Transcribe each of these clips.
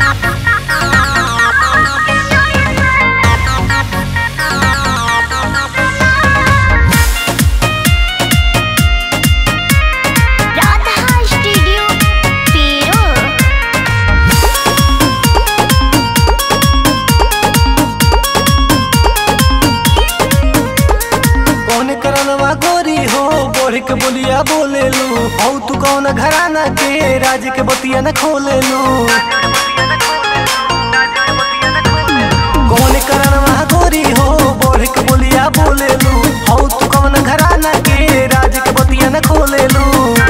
Radha studio पेरो कौन करनवा गोरी हो बोढ़ के बोलिया बोले लू हौ तू कौन घराना के राज के बतिया न खोले लू कौन करनवा गोरी हो बोढ़ के बोलिया बोले लू हौ तू कौन घराना के राज के बतिया न खोले लू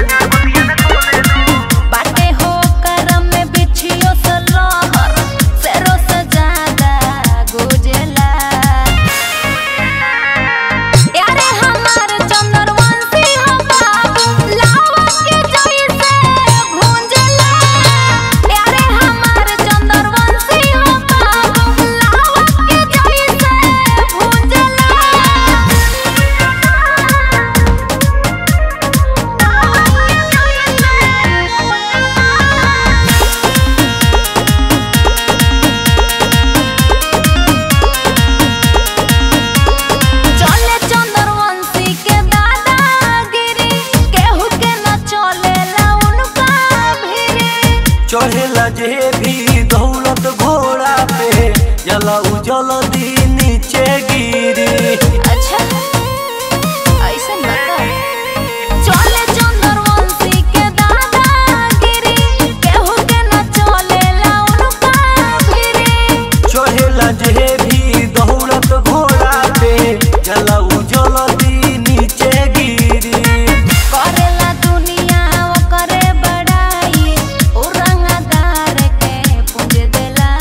बाटे हो करम में बिछियो सलहर सेरो से ज्यादा गुजला यारे हमार चंद्रवंशी हो बाबू लावा के जैसे भूंजला यारे हमार चंद्रवंशी हो बाबू लावा के जैसे भूंजला चले चंद्रवंशी के दादागिरी केहू के न चलेला उनका भिरी चढ़ेला जे भी दौलत घोड़ा पे जला उजल दी नीचे गिरी अच्छा ऐसन बता चले चंद्रवंशी के दादागिरी केहू के न चलेला उनका भिरी चढ़ेला जे भी दौलत घोड़ा पे जला उजल दी नीचे गिरी करेला दुनिया ओकरे बड़ाई उ रंगदार के पूज देला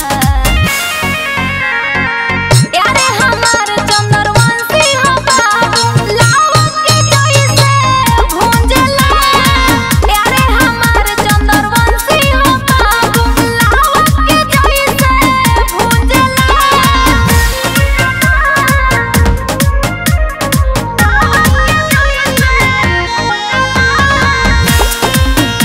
यारे हमार चंद्रवंशी हो बाबू लावा के जैसे भूंजला यारे हमार चंद्रवंशी हो बाबू लावा के जैसे भूंजला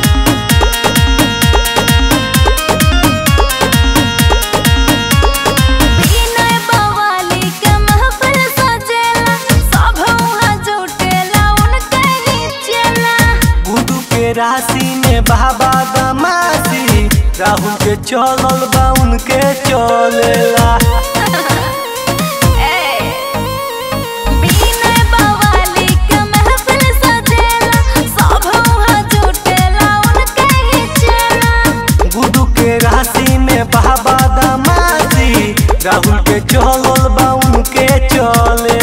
विनय बवाली के महफिल सजेला सब वहाँ जुटेला उनके ही चेला गुडू के राशि में बाबा दमासी राहुल के चलल बा उनके चलेला ए विनय बवाली के महफिल सजेला सब वहाँ जुटेला उनके ही चेला गुडू के राशि में बाबा दमासी राहुल के चलल बा उनके चले